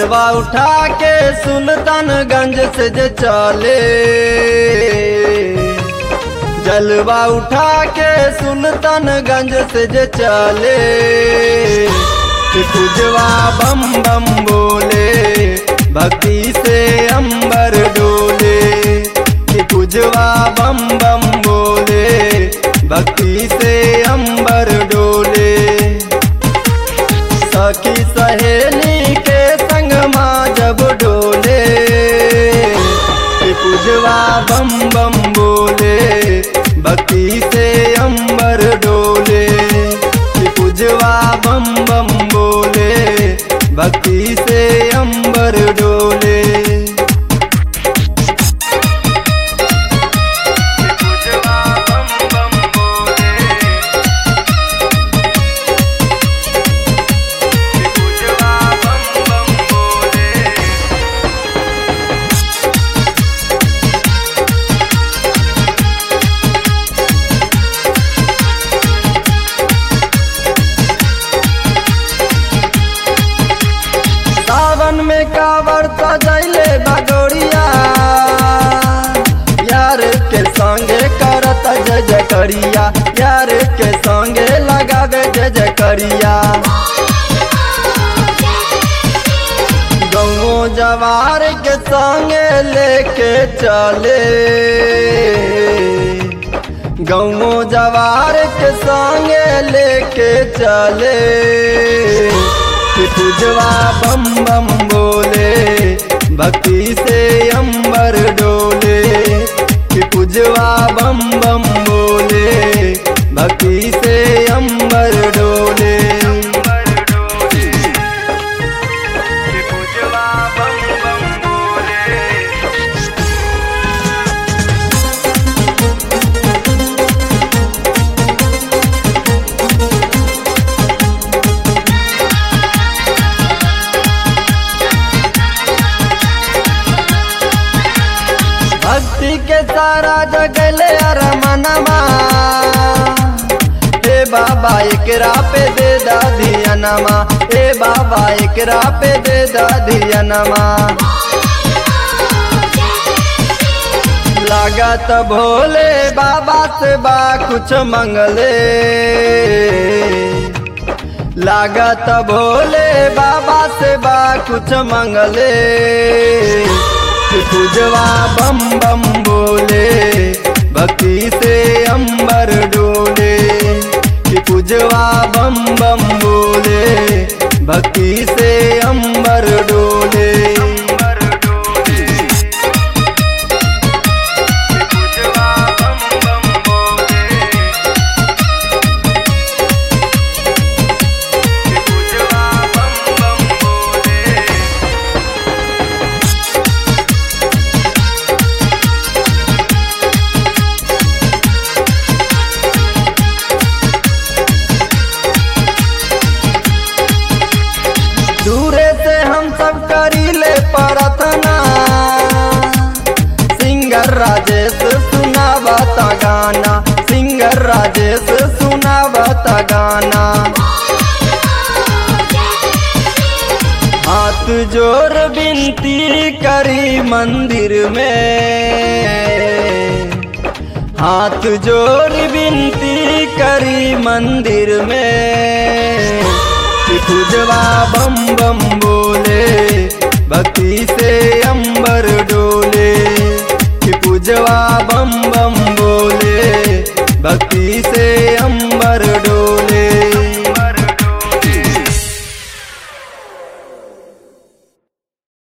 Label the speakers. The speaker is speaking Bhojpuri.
Speaker 1: जलवा उठा के सुल्तानगंज से जे चले जलवा उठा के सुल्तानगंज से जे चले कि पूजवा बम बम बोले भक्ति से अंबर डोले कि पूजवा बम बम बोले भक्ति से अंबर डोले सखी सहेली के संग माँ जब डोले कि पूजवा बम बम बोले भक्ति से अंबर डोले कि पूजवा बम बम बोले भक्ति से अंबर डोले पूजवा बम बम बोले पूजवा बम बम बोले सावन में कावर सजैले बगोरिया यार के संगे करत जय जय करिया यार के संगे लगावे जय जय करिया गौ जवार के संगे लेके चले गौ जवार के संगे लेके चले कि पूजवा बम बम बोले भक्ति से अंबर डोले कि पूजवा बम बम बोले भक्ति से अंबर डोले कि पूजवा बम बम बोले भक्ति के सारा जगले अरमनमा हे बाबा एकरा पे दे दाधियनमा हे बाबा एकरा पे दे दाधियनमा लागत भोले बाबा से बा कुछ मंगले लागत भोले बाबा से बा कुछ मंगले कि पूजवा बम बम बोले भक्ति से अंबर डोले कि पूजवा बम बम बोले भक्ति से अंबर डोले अंबर डोले पूजवा बम बम बोले पूजवा बम बम बोले दूरे से हम सब करीले प्रार्थना सिंगर राजेश सुनावता गाना सिंगर राजेश सुनावता गाना हाथ जोर बिनती करी मंदिर में हाथ जोर बिनती करी मंदिर में कि पूजवा बम बम बोले भक्ति से अंबर डोले कि पूजवा बम